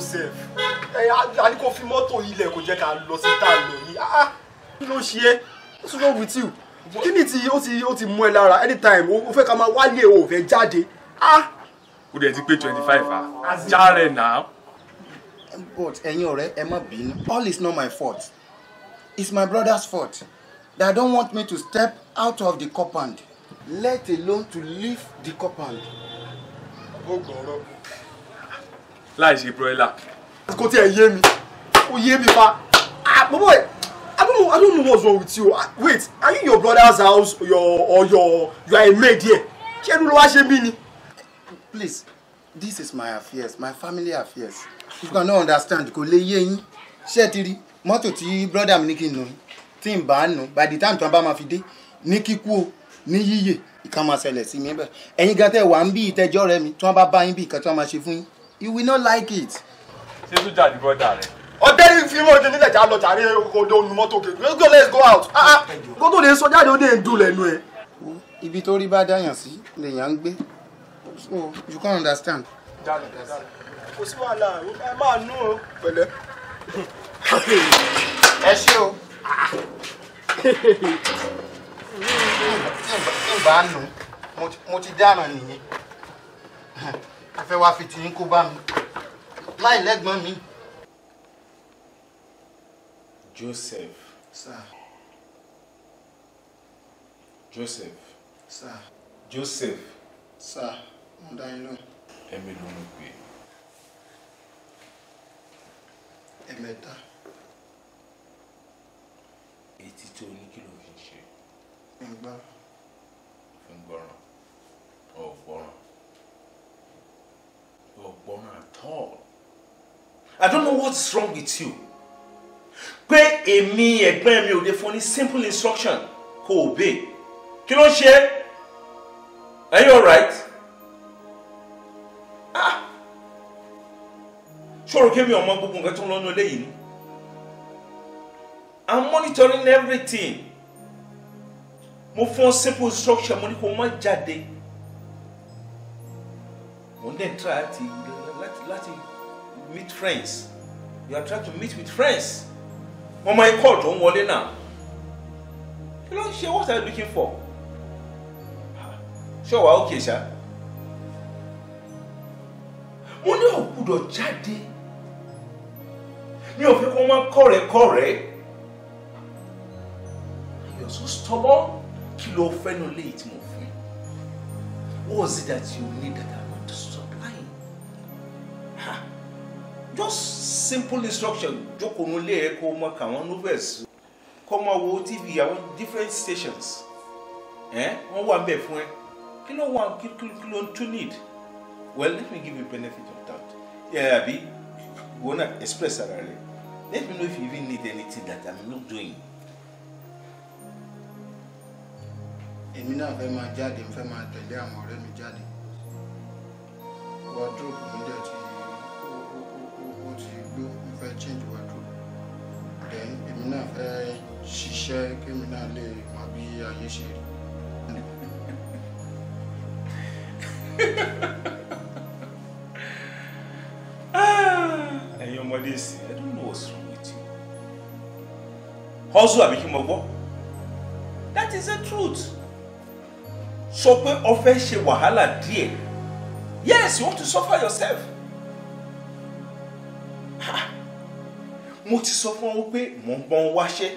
Joseph ẹ a ní kó fi mọ́tò ilẹ̀ kò jẹ́ ká lọ sí tá a lọ yìí ah kí ló ṣe é what's wrong with you kí ni ti ó ti ó ti mú ẹ lára anytime o fẹ́ ká máa wálé o ò fẹ́ jáde ah ó dẹ̀ ti pé twenty five ah jàre náà. but ẹ̀yin ọ̀rẹ́ ẹ má bínú all is not my fault it's my brother's fault they don't want me to step out of the compound let alone to leave the compound. ó gbọ́rọ̀ láì ṣe broiler. kò tí ẹ yé mi ó yé mi fa ah bobo I don't know I don't know what's wrong with you ah, wait are you in your brother's house your or your you are a maid here ṣé ẹnu ló wá ṣe mí ni. please this is my affairs my family affairs you cannot understand kò lè yé yín ṣé ti rí mọ́tò tí brother mi ní kí n nù tí n bá nù by the time tí wọ́n bá máa fi dé ní kíkú o ní yíyè ìkan máa ṣẹlẹ̀ sí mi bẹ́ẹ̀ ẹ̀yin gan tẹ́ wà ń bí ìtẹ́jọ́ rẹ mi tí wọ́n bá bá yín bí ìkan tí wọ́n máa ṣe fún yín you will not like it. ṣé tó jà ní brọ́dà rẹ̀. ọ̀dẹ́ni fi mọ́ ọdún nílẹ̀ já lọ jàre ọdẹ onu mọ́tò kejì let's go let's go out ah ah kó tó lè sọ jáde ó dé ń dùn lẹ́nu ẹ̀. ibi tó rí bá dáyàn sí lèèyàn ń gbé so you can understand. kò sí wàhálà ẹ máa nú o pẹ̀lẹ́. ẹ ṣé o. ń bá nù mo ti- mo ti dáràn nìyẹn ẹ fẹ́ wá fi tìyín kó bá mi láì lẹ́gbọ́n mi. Joseph, sir Joseph, sir Joseph, sir mo dá yín lóhùn ẹ̀mí ló ń pè. ẹ̀mẹ́ta Etí tó ní kí ló fi ń ṣe ń gbọ́ fi ń gbọ́ràn. Ọ̀gbọ́ràn. Ọ̀gbọ́ràn at all. I don't know what's wrong with you. Pé èmi ẹ̀gbọ́n mi ò lè fún ní simple instruction kó obey. Kí ló ń ṣe? Are you alright? Ah! Ṣòro kémi ọmọ gbogbo nǹkan tó ń lọ́nu eléyìí ni. I'm monitoring everything. Mo fún ọ simple instruction mo ní kó má jáde. Mo dẹ̀ try láti láti láti meet friends. You are trying to meet with friends. Wọ́n máa ń kọ́ ọ̀dọ́ ń wọlé náà. Kí ló ń ṣe? What are you looking for? Ṣé o wà okay ṣá? Mo ní ò gbúdọ̀ jáde. Mi ò fẹ́ kó máa kọ̀rẹ́-kọ̀rẹ́. You're so stubborn. Kí ló fẹ́ nu léyìí tí mo fún ẹ? What was it that you need that I want to supplying? Ha! Just simple instruction. Jókòó nulẹ̀ ẹ kó mọ kàwọn novels. Kó máa wo TV àwọn different stations. Ẹ́ wọ́n wà bẹ́ẹ̀ fún ẹ. Kí ló wà kí kí kí ló ń tún need? Well, let me give you benefit of doubt. Yeah, àbí wọ́n náà express ara rẹ̀. Let me know if you even need anything that I'm not doing. èmi náà fẹ́ máa jáde mo fẹ́ máa tẹ̀lé àwọn ọ̀rẹ́ mi jáde wardrobe mi dẹ̀ ti ó ó ó ó ó ti gbó mo fẹ́ change wardrobe then èmi náà fẹ́ ṣiṣẹ́ kémi náà lè mọ bí ayé ṣe rí. ẹ̀yin ọmọdé sí i don't know what's wrong with you. hustle àbí kí mo gbọ́ that is the truth. sọ pé o fẹ́ ṣe wàhálà díẹ̀ yes you want to suffer yourself. Ha! mo ti sọ fún ọ pé mo ń bọ́n wáṣẹ́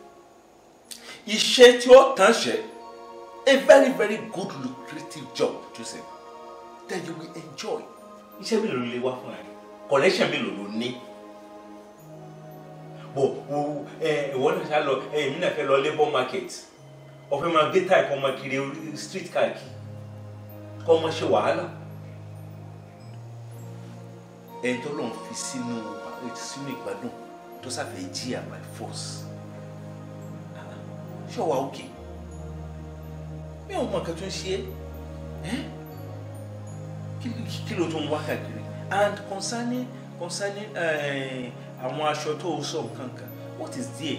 iṣẹ́ tí ó tán ṣe a very very good lucrative job Joseph that you will enjoy. iṣẹ́ mélòó ló lè wá fún ẹ collection mélòó ló ní bò wo ẹ ìwọ náà ṣá lọ ẹ èmi náà fẹ́ lọ labour market ọ̀fẹ́ máa gbé táì kọ́ máa kiri orí street káàkiri kọ́ máa ṣe wàhálà ẹni tó lọ́n fi sínú sínú ìgbádùn tó sáfẹ́ jíyà by force ṣé wàá òkè mi ò mọ nǹkan tó ń ṣe é kí ló tó ń wá káàkiri and concerning concerning àwọn aṣọ tó o sọ nǹkan kan what is there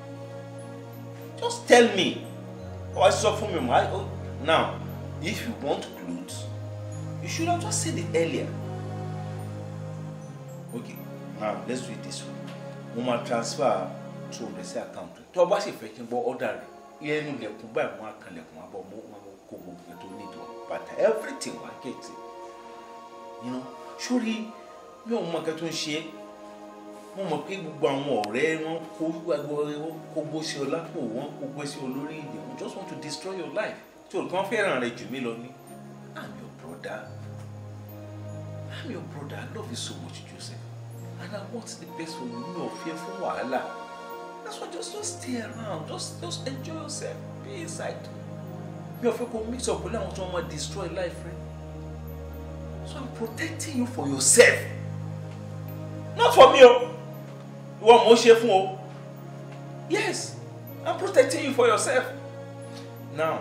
just tell me or I sọ fún mi ma now if you want clothes you should have just said it earlier okay now let's do it this way mo máa transfer two hundred sí account rẹ tó o bá sì fẹ́ kí n gbọ́ order rẹ yẹnu lẹ̀kùn báyìí wọ́n á kan lẹ̀kùn àbọ̀ mo máa kó gbogbo ẹ̀ tó ní ìdùn bàtà everything wà gẹ̀ẹ́tì you know sórí mi ò mọ nǹkan tó ń ṣe é mo mọ̀ pé gbogbo àwọn ọ̀rẹ́ wọn kó gbogbo wọn kó gbó sí ọ lápò wọn kó gbé sí ọ lórí ìdè wọn just want to destroy your life tí olùkọ́ fẹ́ràn rẹ jù mí lọ ní i'm your brother i'm your brother i love you so much Joseph and i want the best for you mi ò fẹ́ fún wàhálà that's why just just stay around just just enjoy yourself be inside mi ò fẹ́ kó mix up pẹ̀lú àwọn tí wọ́n máa destroy life rẹ so i'm protecting you for yourself not for me o ìwọ mo ṣe fún o yes i'm protecting you for yourself now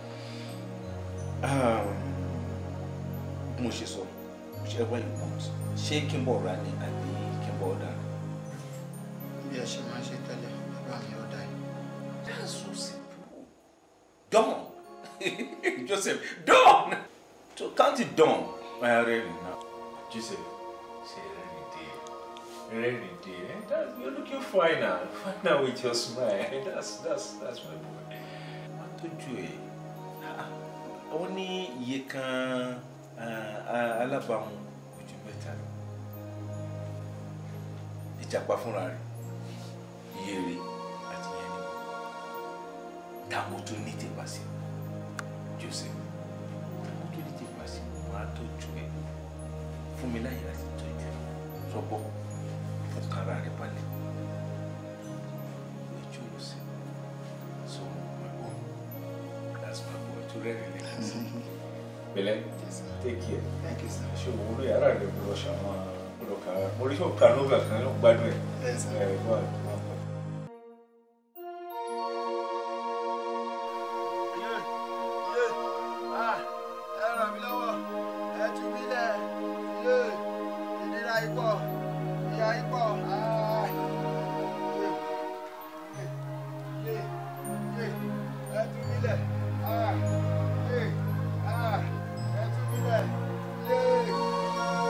um, bí mo ṣe sọ whichever you want ṣé kí n bọ̀ ra ni àbí kí n bọ̀ ọ̀dà bí ẹ ṣe máa ń ṣe tẹ́lẹ̀ bàbá mi ọ̀dà yìí. that's so simple done Joseph done to count it done ẹ rẹ rìn náà Joseph ṣe rẹ́rìn dé rẹ́rìn dé eh? That, you're looking fine now fine now with your smile that's that's that's my boy. má tójú ẹ ó ní iye kan alábàámu ojú mẹ́ta lọ ìjàpá fúnra rẹ̀ iye rẹ̀ àti yẹn ni táwọn tó ní tèpá sí Joseph táwọn tó ní tèpá sí máa tọ́jú ẹ fún mi láyè láti tọ́jú ẹ sọ́bọ̀ fún kára rẹ̀ balẹ̀ ẹjọ́ ló sí so my boy that's my boy tó rẹ́rìn lẹ́yìn sí bẹ́lẹ̀ take care thank you sir. ṣé owó lóye ara rẹ̀ gbọ́dọ̀ ṣàwọn gbọ́dọ̀ kà á mo rí ọ̀ka nova kan ló gbádùn ẹ̀ Yes, sir. ẹ̀ gbọ́ àgbọ̀. ẹ ràn mí lọ́wọ́ ẹ tú mi lẹ̀ yé ìnira ipò ìyá ipò yé yé ẹ tú mi lẹ̀ yé ẹ tú mi lẹ̀ yé.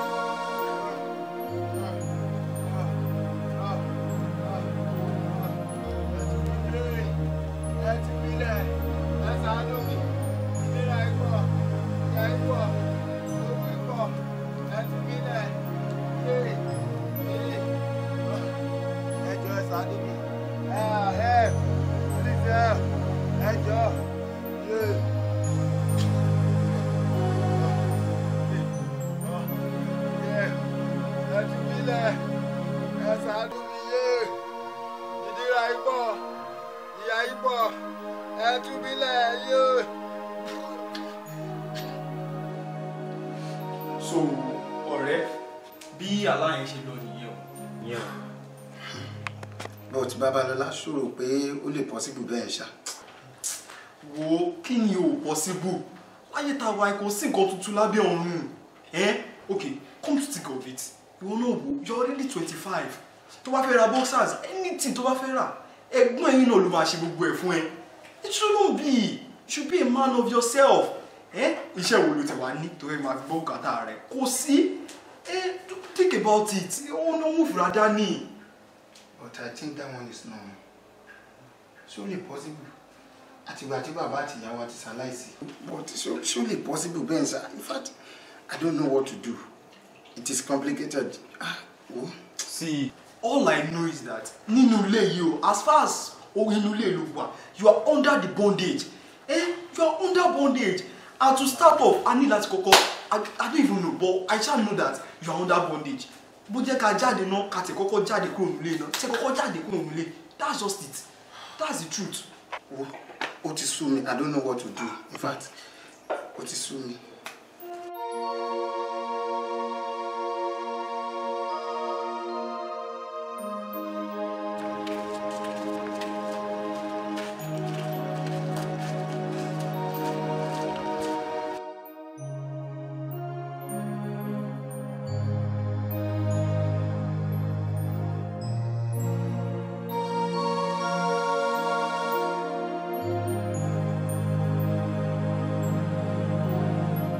ẹ tú mi lẹ̀ ẹ ṣàánú mi ìnira ipò ìyá ipò owó ipò ẹ tú mi lẹ̀ yé yé ẹ jọ̀ọ́ ẹ ṣàánú mi ẹ ẹ please ẹ ẹ jọ̀ọ́ yé. ẹ tú mi lẹ̀ ẹ ṣàánú mi yé ìnira ipò ìyá ipò ẹ tú mi lẹ̀ yé. so ọ̀rẹ́ bí aláyẹn ṣe lọ nìyẹn o. yẹn but babalọla ṣòro pé ó lè possible bẹ́ẹ̀ ṣá. wo kí ni o possible láyé tá a wá kò sí nǹkan tuntun lábẹ́ ọ̀run ẹ́n ok come to think of it ìwọ náà wò you are already twenty five tó bá fẹ́ ra boxers anything tó bá fẹ́ rà ẹ̀gbọ́n ẹ̀yìn náà ló máa ṣe gbogbo ẹ̀ fún ẹ it shouldn't be you should be a man of yourself ẹ́ iṣẹ́ wo ló ti wá ní tó fẹ́ máa fi gbọ́ bùkátà rẹ̀ kò sí ẹ́ think about it ó ní òun fúra dání. but i think that one is normal ṣó lè possible àtìgbà tí bàbá àti ìyá wa ti ṣaláìsí. but ṣó ṣó lè possible bẹ́ẹ̀ ṣá in fact i don't know what to do it is complicated. ah wo. See, all I know is that nínú ilé yìí o as far as owó inú ilé ló wà you are under the bondage eh you are under bondage and to start off I need láti kọ́kọ́ I, I don't even know but I shall know that you are under bondage bó jẹ́ ká jáde náà ká tẹ̀ kọ́kọ́ jáde kúrò nílé náà tẹ̀ kọ́kọ́ jáde kúrò nílé that's just it that's the truth. wo ó ti sú mi i don't know what to do in fact ó ti sú mi. ẹ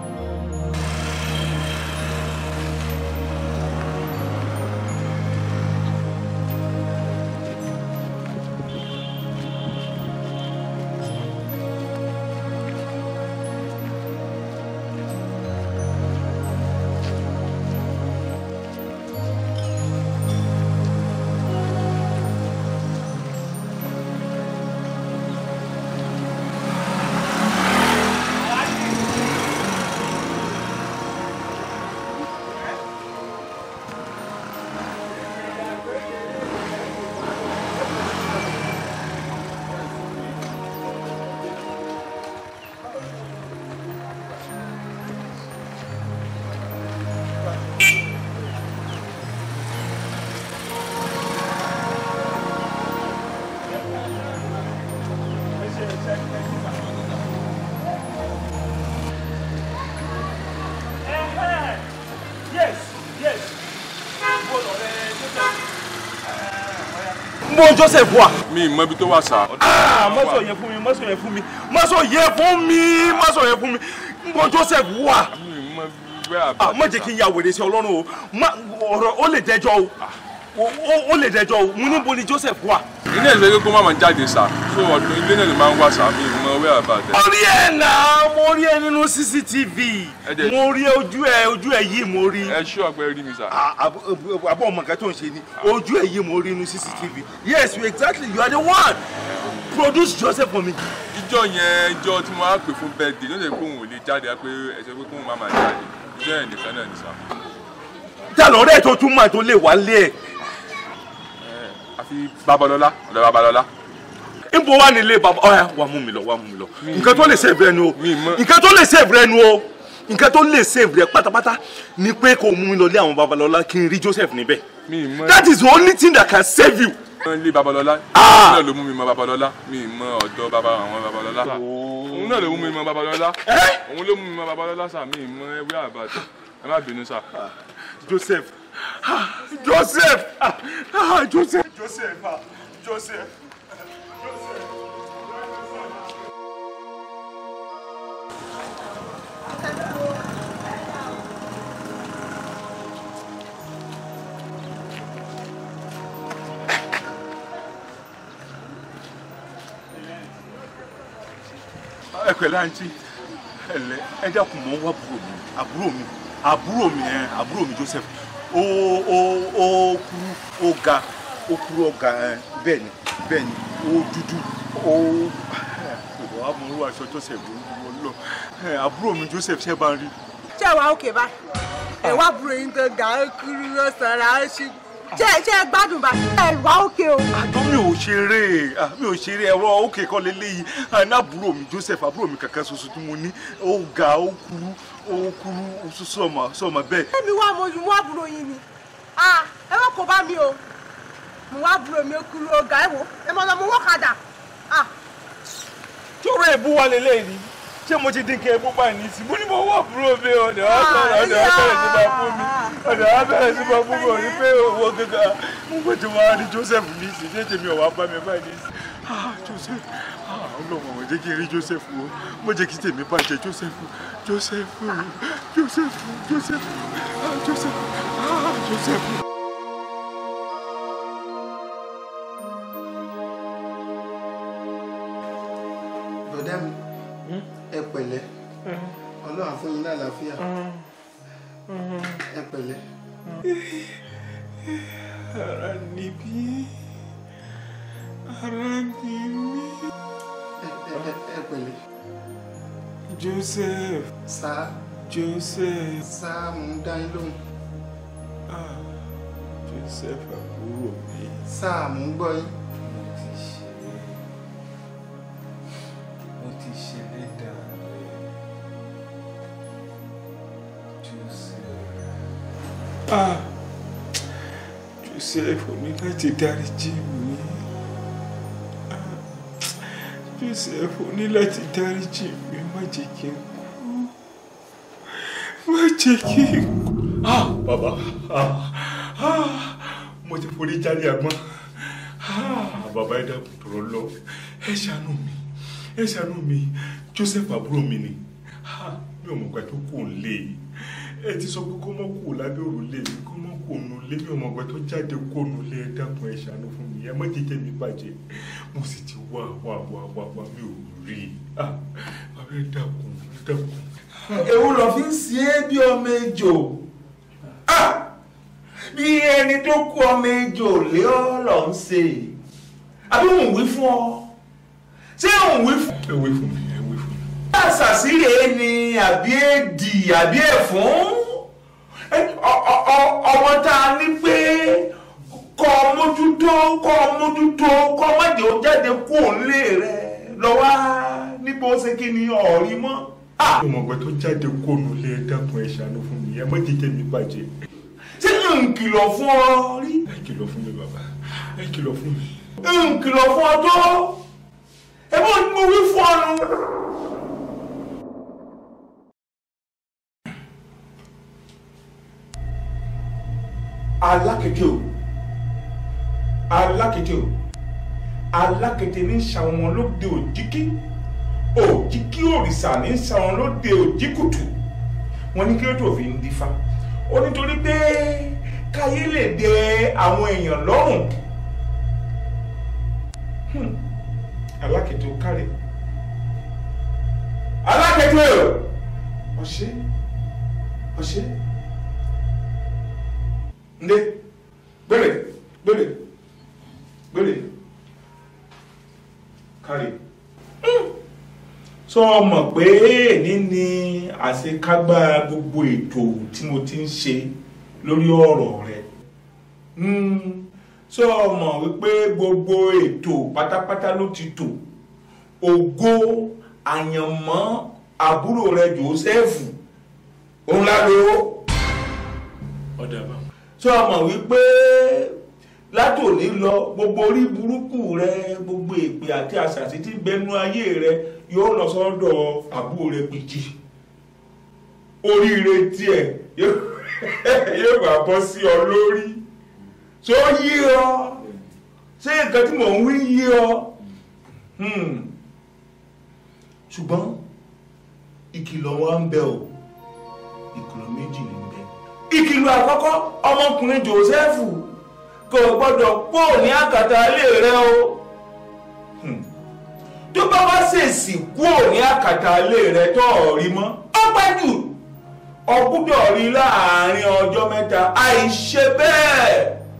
mo joseph wà. mi ì mọ ibi tó wà sá. Ah, mọ́sọ̀ yẹn fún mi mọ́sọ̀ yẹn fún mi mọ́sọ̀ yẹn fún mi mọ́sọ̀ yẹn fún mi mo joseph wà. mi ì mọ where Ah, about má jẹ́ kí n ya wèrè sí ọlọ́run o Má- ọ̀rọ̀ ó lè dẹjọ́ o O- o- ó lè dẹjọ́ o mo níbo ni joseph wà. ilé ìfẹ́ kókó má máa jáde sá so ọdún ilé náà ló máa ń wá sá mi ì mọ where about ẹ̀. mo rí ẹ náà mo rí ẹ nínú cctv Ẹ dẹ̀- mo rí ojú ẹ ojú ẹ yìí mo rí. ẹ ṣú ọgbẹ́ rí mi sá. Ah, àbọ̀ àbọ̀ ọmọ nǹkan tó ń ṣe ni ojú ẹ yìí mo rí nínú cctv yes you exactly you are the one produce joseph for me. ìjọ yẹn ìjọ tí mo á pè fún birthday ló lè pé òun ò lè jáde á pé ẹsẹ pé kóun má máa jáde ìjọ yẹn nìkan náà ní sá. tá lọ́rẹ́ tó tún máa tó lè wá lé ẹ̀. àfi babalọlá ọ̀dọ̀ babalọlá. nbọ wà nílé bàbá ọ̀ya wà mú mi lọ wà mú mi lọ nǹkan tó lè save rẹ nu o Mi mọ̀. nǹkan tó lè save rẹ nu o nǹkan tó lè save rẹ pátápátá ni pé kò mú mi lọ lé àwọn babalọlá kí n rí joseph níbẹ̀ mi ì mọ that is the only thing that can save you. ilé babalọlá Ah! òun náà ló mú mi mọ babalọlá mi ì mọ ọ̀dọ̀ baba àwọn babalọlá òun náà ló mú mi mọ babalọlá Eh? òun ló mú mi mọ babalọlá sá mi ì mọ where about ẹ má bínú sá. joseph ah, joseph ah, ah, joseph joseph ah, joseph. ẹ pẹ̀lẹ́ àǹtí ẹ̀lẹ́ ẹ dákun mọ́ wá àbúrò mi àbúrò mi àbúrò mi ẹ àbúrò mi Joseph ó ó ó kúrú ó ga ó kúrú ó ga ẹ bẹ́ẹ̀ ni bẹ́ẹ̀ ni ó dúdú ó ìwọ amúrú aṣọ Joseph ló ń wọ lọ ẹ àbúrò mi Joseph ṣẹ́ bá ń rí. ṣé wàá òkè báyìí ẹ wá burú yín tó ga ó kúrú ó sanra ó ṣí ṣé ṣé ẹ gbádùn bá ẹ wá òkè o. àtọ́ mi ò ṣeré ah, mi ò ṣeré ẹ̀rọ òkè kọ́ lélẹ́yìí àná àbúrò mi Joseph àbúrò mi kankan ṣoṣo tí mo ní ó ga ó kúrú ó kúrú ó sọ̀mọ̀ sọ̀mọ̀ bẹ́ẹ̀. èmi wá mo mú àbúrò yín ni Ah, ẹ má kó bá mi o mo wá àbúrò mi ó kúrú ó ga ẹ wò ẹ mọ lọ mo wọ́kadà Ah, ṣòro èbú wa lélẹ́yìí ni ṣé mo ti dín kí ebú báyìí ní sí mo ní mo wọ́ àbúrò mi ọ̀dọ̀ wa bẹ̀rẹ̀ ọ̀dọ̀ wa bẹ̀rẹ̀ sí máa fún mi ọ̀dọ̀ wa bẹ̀rẹ̀ sí máa fún mi òní pé owó gẹ́gẹ́ mo gbé tí wọ́n á ní Joseph ní sí ṣé tèmi ọ̀wá bá mi báyìí ní sí ah Joseph ah ọlọ́run mo jẹ́ kí n rí Joseph o mo jẹ́ kí tèmi bàjẹ́ Joseph Joseph Joseph Joseph ah Joseph ah Joseph. bọ̀dá mi ẹ pẹ̀lẹ́ ọlọ́run á fún yín lálàáfíà ẹ pẹ̀lẹ́ ara níbí ara níbí ẹ- ẹ- ẹ- ẹ pẹ̀lẹ́ Joseph sá Joseph sá mò ń dá yín lóhùn ah Joseph àbúrò mi. sá mò ń gbọ́ yín mo ti ṣe mo ti ṣe lẹ́dà rẹ̀ Joseph. ah Joseph ò ní láti dáríjì mi Ah, Joseph ò ní láti dáríjì mi má jẹ́ kí n kú má jẹ́ kí n kú. ah bàbá ah ah mo ti forí jáde àgbọn. Ah, bàbá ẹ dákun tọrọ lọ ẹ ṣàánú mi ẹ ṣàánú mi Joseph àbúrò mi ni Ah, mi ò mọ̀ pé tó kù ń lé ẹ ti sọ pé kó mọ́ kù lábẹ́ òrùlé mi kó mọ́ kù nù lé mi ò mọ̀ pé tó jáde kó nù lé ẹ dákun ẹ ṣàánú fún mi ẹ má jẹ́jẹ́ mi bàjẹ́ mo sì ti wá wá wá wá wá mi ò rí i Ah, bàbá ẹ dákun ẹ dákun. ewu lọ fi ń ṣe é bí ọmọ ejò Ah! bí ẹni tó kú ọmọ ejò lé ọ lọ ń ṣe àbí òun wí fún ọ ṣé òun wí fún ẹ wí fún mi ẹ wí fún mi. àṣàṣìrè ni àbí èdì àbí ẹ̀fún Ẹ, ọ- ọ- ọ- ọmọ tá a ní pé kọ́ ọ mójútó kọ́ ọ mójútó kọ́ ọ má jẹ́ ó jáde kú òǹlé rẹ lọ́wọ́ níbo ṣe kí ni ọ̀rí mọ́. Ah! mi ò mọ̀ pé tó jáde kó nù lé ẹ dákun ẹ ṣàánú fún mi ẹ má jẹ́jẹ́ mi bàjẹ́ ṣé n kìlọ̀ fún ọ rí ẹ kìlọ̀ fún mi bàbá ẹ kìlọ̀ fún mi. n kìlọ̀ fún ọ tó ẹ bó ni mo wí fún ọ nu. alákejì o alákété o alákété ní sàwọn lóde òjíkí òjíkí òrìṣà ní sàwọn lóde òjíkùtù wọn ní kí ló tó fi ń dífá ó nítorí pé káyé lè dẹ àwọn èèyàn lọ́rùn Hmm. alákété o kárẹ̀ alákété o ọ̀ṣẹ́ ọ̀ṣẹ́ ndé gbèrè gbèrè gbèrè kárẹ̀ sọ mọ̀ pé èní ni àṣekágbá gbogbo ètò tí mo ti ń ṣe lórí ọ̀rọ̀ rẹ sọ mọ̀ wípé gbogbo ètò pátápátá ló ti tò ògo àyànmọ́ àbúrò rẹ Jósẹ́fù òun lálọ́ ọ̀dà bá sọ mọ̀ wípé látòní lọ gbogbo orí burúkú rẹ gbogbo èpè àti àṣàṣì tí ń bẹnu ayé rẹ yóò lọ sọ́dọ̀ àbúrò rẹ Pèjì oríire tiẹ̀ yóò wá bọ́ sí ọ lórí tó yí ọ ṣé nǹkan tí mò ń wí yí ọ ṣùgbọ́n ìkìlọ̀ wa ń bẹ o ìkìlọ̀ méjì ní bẹ ìkìlọ̀ àkọ́kọ́ ọmọkùnrin Jósẹ́fù kò gbọ́dọ̀ pò ní àkàtà ilé rẹ o tó bá wá ṣèṣì kúò ní àkàtà ilé rẹ tó rí mọ́ ó pẹ́ jù ó gbọ́dọ̀ rí láàrin ọjọ́ mẹ́ta àìṣe bẹ́ẹ̀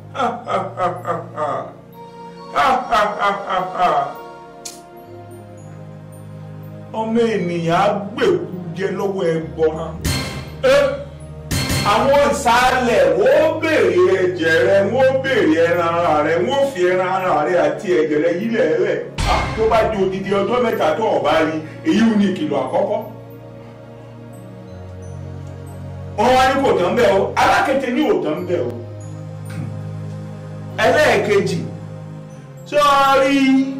ọmọ ènìyàn á gbèkú jẹ lọ́wọ́ ẹbọra àwọn ìsàlẹ̀ wọ́n béèrè ẹ̀jẹ̀ rẹ wọ́n béèrè ẹran ara rẹ wọ́n fi ẹran ara rẹ àti ẹ̀jẹ̀ rẹ yílẹ̀ ẹ̀lẹ̀ tó bá di odidi ọjọ́ mẹ́ta tó o bá rí èyí ò ní ìkìlọ̀ àkọ́kọ́ wọ́n wá ní kò tán bẹ́ẹ̀ o alákété ní ò tán bẹ́ẹ̀ o ẹlẹ́ẹ̀kejì sọ́ọ́rí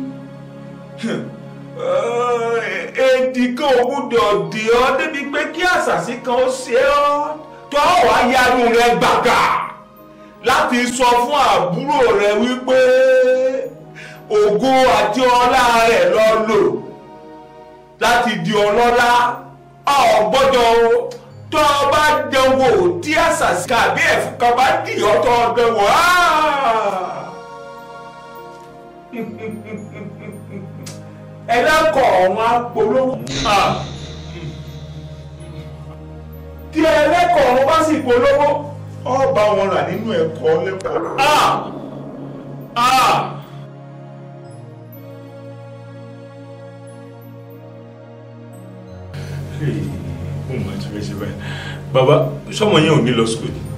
èdè kan ò gbúdọ̀ dè ọ́ débi pé kí àṣàṣì kan ó ṣe ọ́ tó wá yanu rẹ gbàgà láti sọ fún àbúrò rẹ wípé ògo àti ọlá rẹ lọ lò láti di ọlọ́lá ọ̀ gbọ́dọ̀ tó o bá dánwò tí àṣàṣì kàbí ẹ̀fún kan bá dì ọ́ tó o dánwò ẹlẹ́kọ̀ọ́ ọ̀run apolówó tí ẹlẹ́kọ̀ọ́ ọ̀run bá sì polówó ọ bá wọn rà nínú ẹ̀kọ́ lẹ́kọ̀ọ́. ó máa ti fẹ́ ṣe báyìí bàbá sọmọ yẹn ò ní lọ sùkúl ni.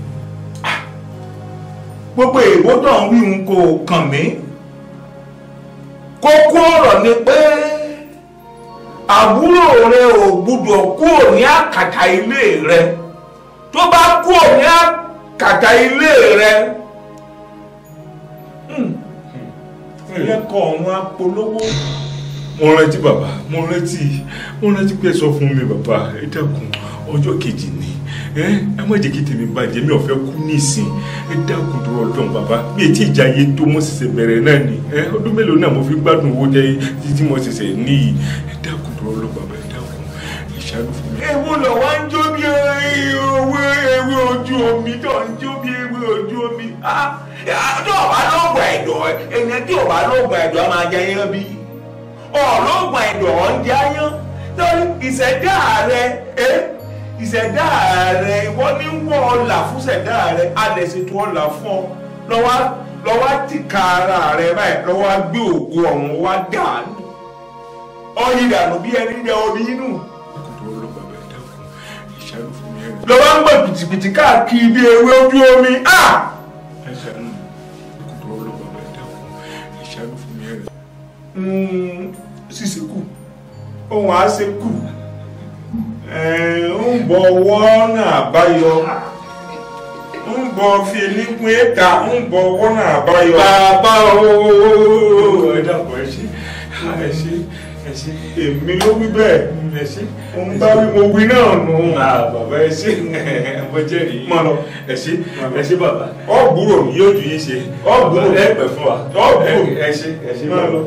gbogbo èèwọ̀ tó ń wí ń kò kàn mí kókó ọ̀rọ̀ ni pé àbúrò rẹ ò gbúdọ̀ kúrò ní àkàtà ilé rẹ tó bá kúrò ní àkàtà ilé rẹ ẹlẹ́kọ̀ọ́ ọ̀run apolówó. mo rántí bàbá mo rántí mo rántí pé ẹ sọ fún mi bàbá ẹ dákun ọjọ́ kejì ni ẹ ẹ má jẹ́ kí tèmi bàjẹ́ mi ò fẹ́ kú nísìn ẹ dákun tó ọdún bàbá bí etí ìjà yé tó mo ṣẹ̀ṣẹ̀ bẹ̀rẹ̀ náà ni ẹ ọdún mélòó náà mo fi gbádùn owó jẹ títí mo ṣẹ̀ṣẹ̀ níyì ẹ dákun tó ọdún bàbá ẹ dákun ẹ ṣàánú fún mi. ewu lọ wá ń jó bí ewé ewé ojú omi tó ń jó bí ewé ojú omi tó ọba lóògùn ẹ̀dọ̀ ènìyàn tí ọba lóògùn ẹ̀dọ̀ a máa jẹ yẹn bí ọlọ́gùn ẹ̀dọ̀ ń jẹ yẹn torí ìṣẹ̀dá rẹ ìṣẹ̀dá rẹ ìwọ ní wọ́n ọ̀là fún ìṣẹ̀dá rẹ alẹ̀ ṣètò ọ̀là fún ọ lọ́wọ́ lọ́wọ́ tìka ara rẹ báyìí lọ́wọ́ gbé ògo ọ̀hún wá dànù ọyìn dànù bí ẹni jẹ omi inú lọ́wọ́ ń gbọ́ pìtìpìtì káàkiri bí ewé ojú omi ṣíṣe kù ohun àṣẹ kù ń bọ̀ ọwọ́ náà báyọ ń bọ̀ fi nípín ẹ̀ka ń bọ̀ ọwọ́ náà báyọ. bàbá ooo ẹ dàpọ̀ ẹ ṣe ẹ ṣe ẹ ṣe èmi ló wí bẹ́ẹ̀ ẹ ṣe mo ń bá wí mo wí náà nù. bàbá ẹ ṣe mo jẹ́rìí Mọ lọ. ẹ ṣe ẹ ṣe bàbá ọ gbúrò mi yóò ju yín ṣe Ọ gbúrò. ẹ pẹ́ fún wa Ọ gbúrò. ẹ ṣe ẹ ṣe Máa lọ.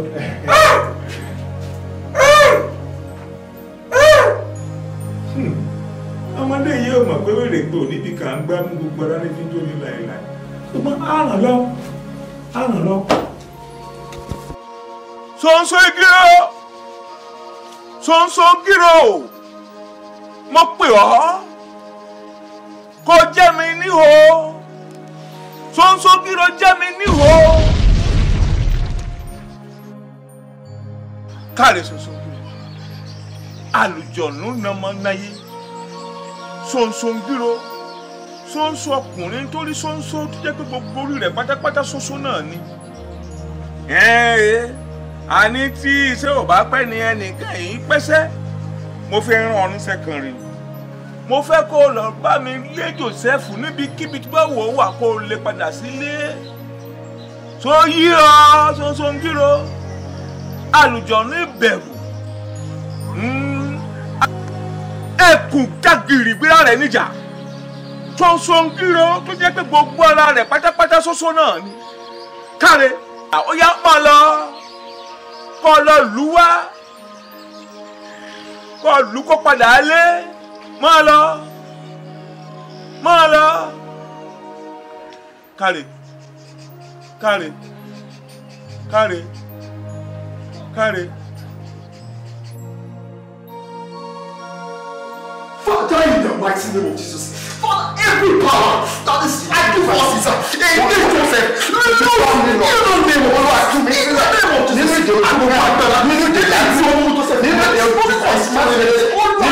ọmọdé yìí ò mọ̀ pé wèrè gbò níbi kan ń gbá mú gbogbo ara ní fíjó ní láìláì ṣùgbọ́n á ràn lọ á ràn lọ. sonso gírò sonso gírò mo pè ọ́ kó jẹ́ mi níhò sonso gírò jẹ́ mi níhò káre sonso gírò àlùjọ̀nù nàmọ́ náyé sonso gírò sonso ọkùnrin nítorí sonso tó jẹ́ pé gbogbo orí rẹ̀ pátápátá sonso náà ni ẹ̀ẹ́ àní tí iṣẹ́ ò bá pẹ́ ni ẹnìkan yìí pẹ́sẹ́ mo fi rán ọ níṣẹ́ kan rí mo fẹ́ kó o lọ bá mi lé Joseph níbikíbi tí bá wò ó wà kó o lè padà sílé tó yí ọ sọ́sọ́ngírò àlùjọ̀nù ìbẹ̀rù ẹkùn jágìrì gbéra rẹ̀ níjà sọ́sọ́ngírò tó jẹ́ pé gbogbo ara rẹ̀ pátápátá ṣoṣo náà ni káre ó yá pọ̀ lọ kọ́ lọ lù wá kọ́ lù kó padà lé máa lọ máa lọ káre káre káre káre. Father, in the mighty name of Jesus, Father, every power that is fighting for us is against Joseph. You know, you don't name of Allah to me. In the name of Jesus, I will fight that. You know, that is your Joseph. You know, there is Christ. You know, there is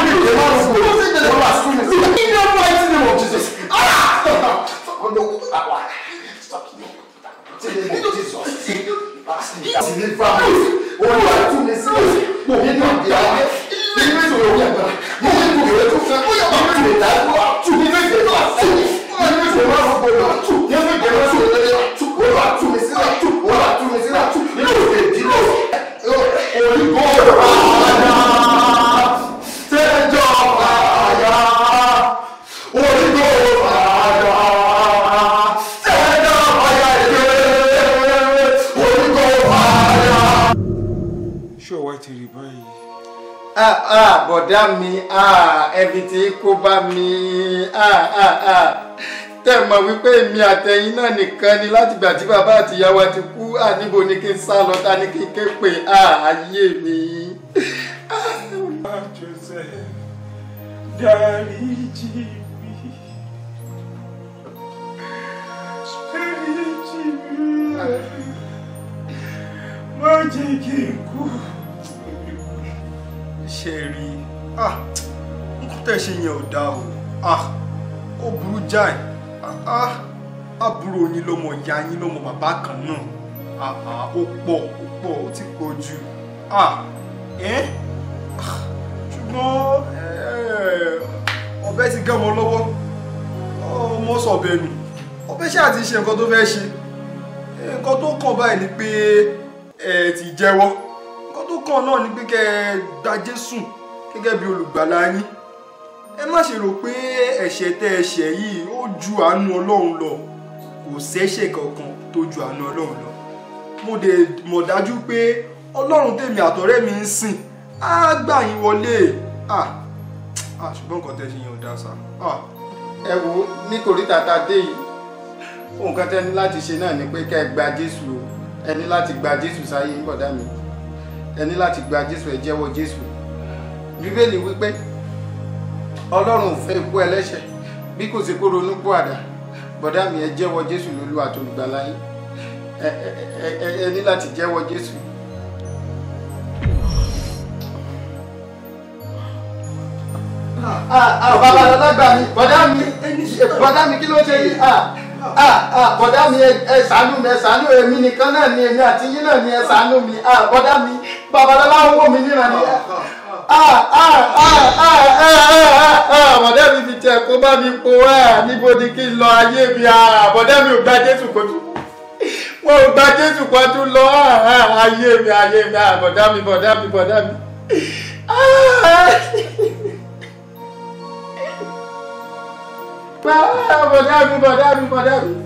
in the mighty name of Jesus. Ah! Oh no! Ah! Stop! In the name of Jesus. Deliver me. Olúwa tú mi sílẹ̀. Mo ní ìgbà nínú ìṣòro yàgbá. Mo ní ìgbà tó fẹ́. Nínú ìdádúrà. Tú nínú ìdènà àti. Nínú ìdènà àgbọ̀dọ̀. Tú nínú ìdènà àgbọ̀dọ̀. Tú olúwa tú mi sílẹ̀. Tú olúwa tú mi sílẹ̀. Tú nínú ìdènà. Orígbó àyà. Tẹ́jọ́ àyà. Orígbó àyà. Tẹ́jọ́ àyà ìgbé. Orígbó àyà. ṣé ọwọ́ ti rí báyìí. ah ah bọ̀dá mi ah ẹbí tí kò bá mi ah ah ah tẹ́ mọ̀ wípé èmi àtẹ̀yìn náà nìkan ni látìgbà tí bàbá àti ìyá wa ti kú ah níbo ni kí n sá lọ ta ni kí n ké pè ah ayé mi. Ah, Joseph, dáríjì mi. Dáríjì mi. Má jẹ́ kí n kú. ṣe rí ah nǹkan tẹ́ ṣe yẹn ò dáa o ah ó burú jáì ah ah àbúrò yín lọ́mọ ìyá yín lọ́mọ bàbá kan náà ah ah ó pọ̀ ó pọ̀ ó ti pọ̀ jù ah ẹ́ ah, ṣùgbọ́n eh, ọ̀bẹ ti gán ọmọ lọ́wọ́ ọmọ sọ̀bẹ nù ọ̀bẹ ṣáà ti ṣe nǹkan tó fẹ́ ṣe nǹkan tó kàn báyìí ni pé ẹ ti jẹ́wọ́ nǹkan tó kàn náà ni pé kẹ́ ẹ gba Jésù gẹ́gẹ́ bí olùgbàlà yín ẹ má ṣe rò pé ẹ̀ṣẹ̀ tẹ́ ẹ ṣẹ̀ yìí ó ju àánú Ọlọ́run lọ kò sẹ́ṣẹ̀ kankan tó ju àánú Ọlọ́run lọ mo dẹ̀ mọ̀ dájú pé Ọlọ́run tèmi àtọ̀rẹ́ mi ń sìn á gbà yín wọlé ah ah ṣùgbọ́n nǹkan tẹ́ ṣe yẹn ò dáa sá ah ẹ wo ní kòríta tá a dé yìí nǹkan tẹ́ ní láti ṣe náà ni pé kẹ́ ẹ gba Jésù o ẹ ní láti gba Jésù sáyé ń bọ̀dá mi ẹ ní láti gba Jésù ẹ jẹ́wọ́ Jésù bíbélì wípé Ọlọ́run ò fẹ́ ikú ẹlẹ́ṣẹ̀ bí kò sí kó ronú pọ̀ àdá bọ̀dá mi ẹ jẹ́wọ́ Jésù lólú àtolùgbàlà yín ẹ ẹ ẹ ẹ ní láti jẹ́wọ́ Jésù. ah ah bàbá alágbà mi bọ̀dá mi bọ̀dá mi kí ló ṣe yìí ah ah ah bọ̀dá mi ẹ ẹ ṣàánú mi ẹ ṣàánú èmi nìkan náà ni èmi àti yín náà ni ẹ ṣàánú mi ah bọ̀dá mi babalọ́lá ń wò mí níran ni ah ah ah ah ah ah bọ̀dá mi fi tiẹ̀ kó bá mi po ah níbo ni kí n lọ ayé mi ah bọ̀dá mi ò gba Jésù kó tún wọn ò gba Jésù kó tún lọ ah ah ayé mi ayé mi ah bọ̀dá mi bọ̀dá mi bọ̀dá mi. bọ̀dá mi bọ̀dá mi bọ̀dá mi.